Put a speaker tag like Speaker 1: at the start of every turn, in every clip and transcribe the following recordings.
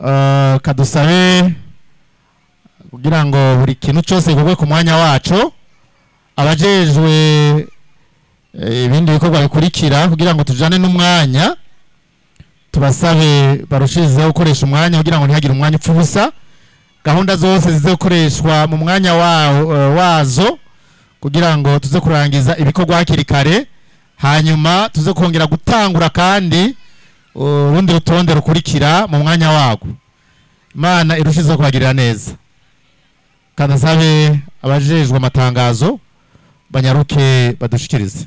Speaker 1: eh, kadusabe kugira ngo buri kintu cyose gikorwe ku mwanya wacu abajejwe eh, ibindi bikorwa bikurikira kugira ngo tujane n'umwanya tubasabe barushirizeho gukoresha umwanya kugira ngo ntihagire umwanya upfa ubusa gahunda zose zize gukoreshwa mu mwanya wa- eh, wazo kugira ngo tuze kurangiza ibikorwa hakiri kare hanyuma tuze kongera gutangura kandi urundi rutonde rukurikira mu mwanya warwo imana irushizeho kubagirira neza kandi asabe abajejwe amatangazo banyaruke badushikirize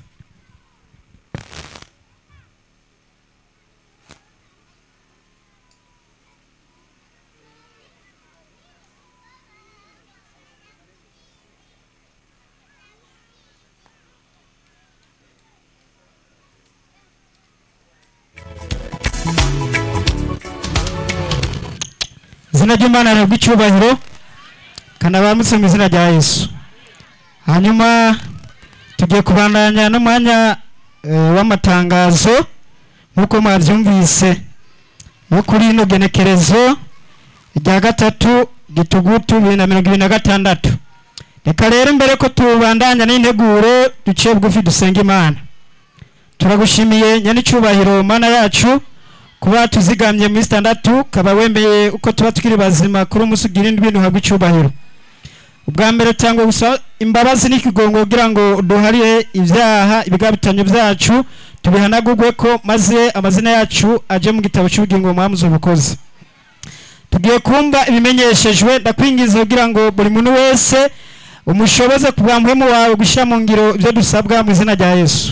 Speaker 2: izina ry'imana rihabwa icyubahiro kandi abamutse mu izina rya yesu hanyuma tugiye kubandanya n'umwanya eh, w'amatangazo nk'uko mwabyumvise yo kuri ino genekerezo rya gatatu gitugutu bibiri na mirongo ibiri na gatandatu reka rero mbere ko tubandanya n'integuro duciye bugufi dusenga imana turagushimiye nyanicyubahiro mana yacu kuba tuzigamye muri sitandatu kaba wemeye uko tuba tukiri bazima kuri umunsi ugira indwi ntuhabwe icyubahiro ubwa mbere tangwa gusa imbabazi n'ikigongo kugira ngo duharire ibyaha ibigabitanyo byacu tubihanagurwe ko maze amazina yacu aje mu gitabo cy'ubugingo mwamuze ubukozi tugiye kumva ibimenyeshejwe ndakwingiza kugira ngo buri muntu wese umushoboze kubwa muhemu wawe gushyira mu ngiro ibyo dusabwa mu izina rya yesu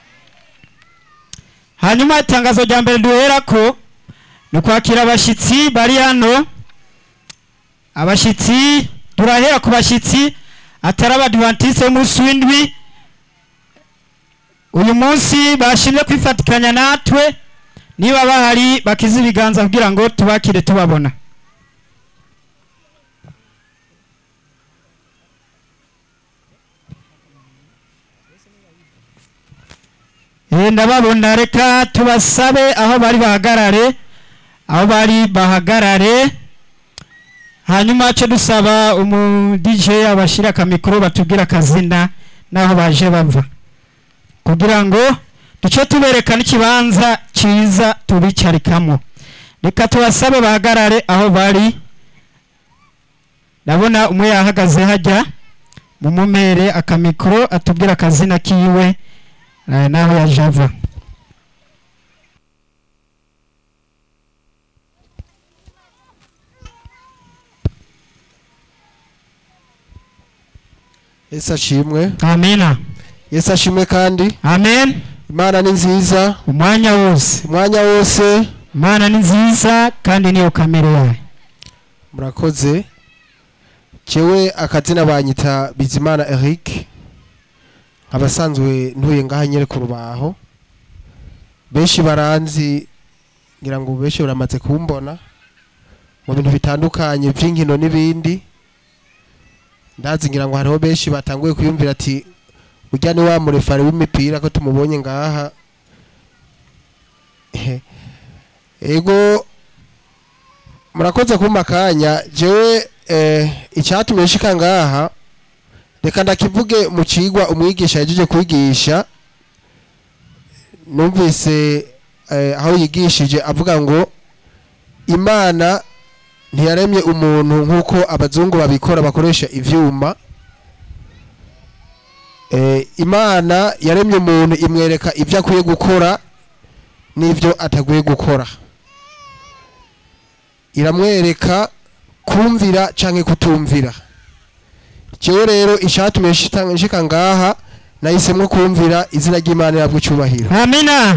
Speaker 2: hanyuma itangazo rya mbere duhera ko ni ukwakira abashyitsi bari hano abashyitsi turahera ku bashyitsi atari abadivantisite b'umunsi w'indwi uyu munsi bashimye kwifatikanya natwe niba bahari bakize ibiganza kugira ngo tubakire tubabona Eh, ndababona reka tubasabe aho bari bahagarare aho bari bahagarare hanyuma cyo dusaba umu DJ abashira akamikoro batubwira akazina naho baje bava kugira ngo duce tubereka n'ikibanza cyiza tubicarikamo reka tubasabe bahagarare aho bari ndabona umwe yahagaze hajya mumumere akamikoro atubwira akazina kiwe eh, naho yaje ava
Speaker 3: yesu ashimwe
Speaker 2: amena
Speaker 3: yesu ashimwe kandi
Speaker 2: amen
Speaker 3: imana ni nziza
Speaker 2: umwanya wose
Speaker 3: umwanya wose
Speaker 2: imana ni nziza kandi niyo kamere yayo
Speaker 3: murakoze jewe akazina banyita bizimana eric abasanzwe ntuye ngaha nyere ku rubaho benshi baranzi ngira ngo benshi baramaze kumbona mu bintu bitandukanye by'inkino n'ibindi ndazi ngira ngo hariho benshi batanguye kuyumvira ati ujya ni wa murefari w'imipira ko tumubonye ngaha ego murakoze kumpa akanya jewe eh, icyatumye nshika ngaha reka ndakivuge mu cigwa umwigisha yajeje kwigisha numvise eh, aho yigishije avuga ngo imana ntiyaremye umuntu nk'uko abazungu babikora bakoresha ivyuma eh, imana yaremye umuntu imwereka ibyo akwiye gukora n'ibyo atagwiye gukora iramwereka kumvira canke kutumvira jewe rero icyatumye nshita- nshika ngaha nahisemwo kumvira izina ry'imana yabwo icyubahiro
Speaker 2: amina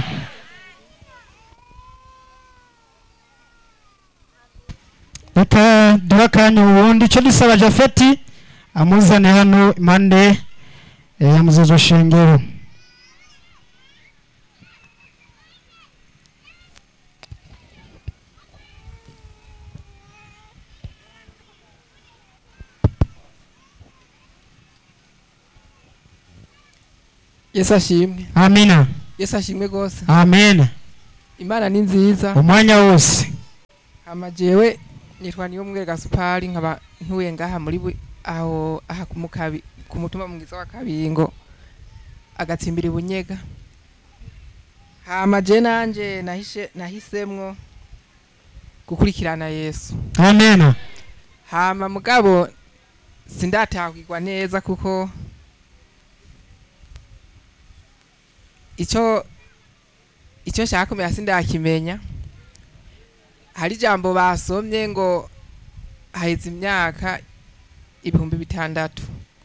Speaker 2: reka duhe akanya ubundi icyo dusaba jafeti amuzane hano impande eh, ya muzezo shengero
Speaker 4: yesu ashimwe
Speaker 2: amina
Speaker 4: yesu ashimwe rwose
Speaker 2: amen
Speaker 4: imana ni nziza
Speaker 2: umwanya wose
Speaker 4: hama jewe nitwa niyo mwere gasupari nkaba ntuye ngaha muri bu- aho aha ku mukabi ku mutumba mwiza wa kabingo agatsimbira ibunyega hama je nanje nahishe nahisemwo gukurikirana yesu
Speaker 2: amena
Speaker 4: hama mugabo sindatahwirwa neza kuko icyo icyo nshaka kumenya sindakimenya hari ijambo basomye ngo haheze imyaka ibihumbi bitandatu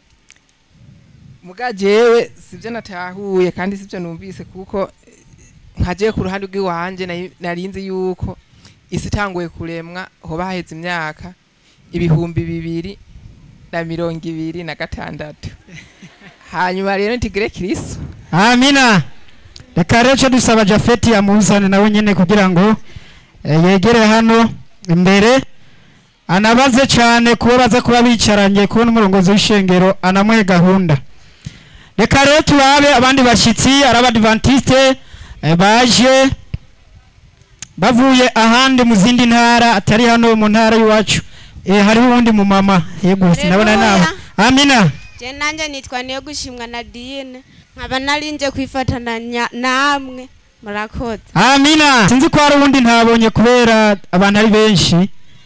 Speaker 4: muga jewe sivyo natahuye kandi sivyo numvise kuko nkaje ku ruhande rw'iwanje nari- narinzi yuko isi itanguye kuremwa hoba haheze imyaka ibihumbi bibiri na mirongo ibiri na gatandatu hanyuma rero ntigire kristo
Speaker 2: amina reka rero icyo dusaba jafeti yamuzane nawe nyine kugira ngo eh, yegere hano imbere anabaze cyane kuba baza kuba bicaranye kubona umurongozi w'ishengero anamuhe gahunda reka rero turabe abandi bashyitsi ari abadivantisite eh, baje bavuye ahandi mu zindi ntara atari hano mu ntara y'iwacu eh, hariho uwundi mumama yego sinabona nawe amina
Speaker 5: je nanje nitwa niyo gushimwa na diyine nkaba narinje kwifatanya namwe murakoze
Speaker 2: amina sinzi ko hari uwundi ntabonye kubera abantu ari benshi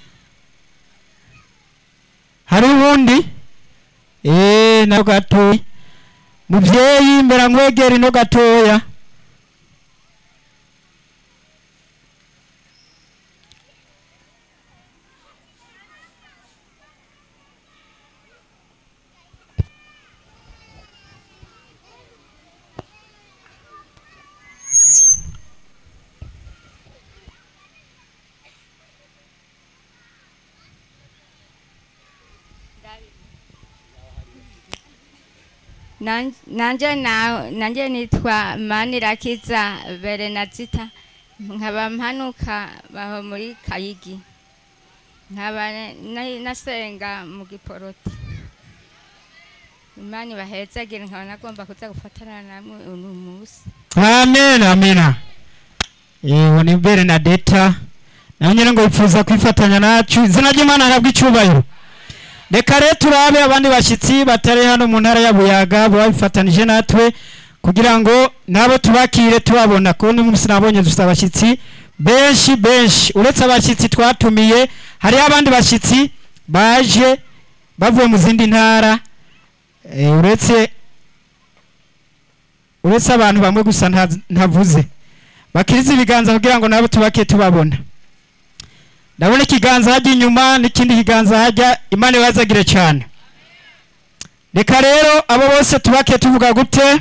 Speaker 2: hari uwundi eee na gatoya muvyeyi mbera nkwegera ino gatoya
Speaker 6: Nan- nanje na nanje nitwa manirakiza berenazita nkaba mpanuka baho muri kayigi nkaba na- nasenga mu giporoti imana bahezagire nkaba nagomba kuza gufatana namwe uno munsi
Speaker 2: amen amina yewe ni berenadeta nawe nyine ngo yifuza kwifatanya nacu izina ry'imana ahabwa icyubahiro reka rero turabe abandi bashyitsi batari hano mu ntara ya buyaga baba bifatanije natwe kugira ngo nabo tubakire tubabona kuko uno munsi nabonye dufite abashyitsi benshi benshi uretse abashyitsi twatumiye hariho abandi bashyitsi baje bavuye mu zindi ntara eh, uretse uretse abantu bamwe gusa nta- ntavuze bakiriza ibiganza kugira ngo nabo tubake tubabona ndabona ikiganza hajya inyuma n'ikindi kiganza hajya imana ibazagire cyane reka rero abo bose tubake tuvuga gute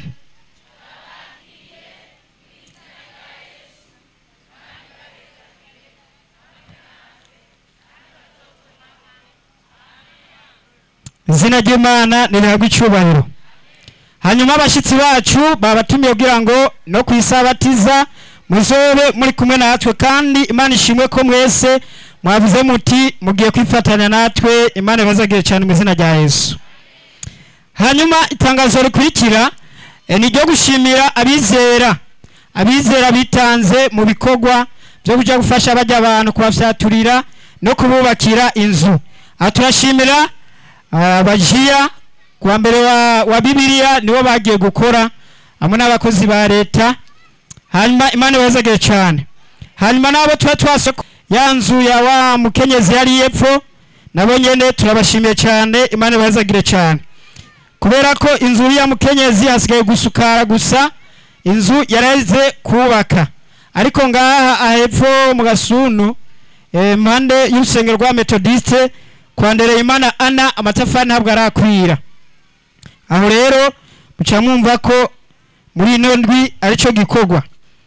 Speaker 2: izina ry'imana nirihabwa icyubahiro hanyuma abashyitsi bacu babatumiye kugira ngo no ku isabatiza muzobe muri kumwe natwe kandi imana ishimwe ko mwese mwavuze muti mugiye kwifatanya natwe imana ibazagire cyane mu izina rya yesu hanyuma itangazo rikurikira eh, ni iryo gushimira abizera abizera bitanze mu bikorwa byo kujya gufasha bajya abantu kubafyaturira no kububakira inzu aha turashimira ah, abajiya kuwa mbere wa, wa bibiliya nibo bagiye gukora hamwe n'abakozi ba leta hanyuma imana ibazagire cyane hanyuma n'abo tuba twasoko ya nzu ya wa mukenyezi yari yepfo nabo nyene turabashimiye cyane imana ibazagire cyane kubera ko inzu ya mukenyezi hasigaye gusukara gusa inzu yareze kubaka ariko ngaha ahepfo mu gasunu eh, mpande y'urusengero rwa metodiste kwa ndereyimana ana amatafari ntabwo arakwira aho rero muca mwumva ko muri ino ndwi aricyo gikorwa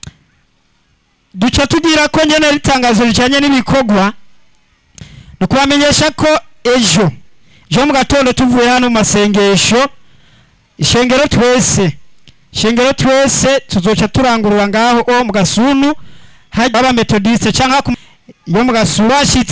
Speaker 2: duca tugira ko nyene ritangazo rijanye n'ibikorwa ni ukubamenyesha ko ejo ejo mu gatondo tuvuye hano mu masengesho ishengero twese ishengero twese tuzoca turangurura ngaho o mu gasunu haba metodiste canke ku- yo mu gasunu bashitse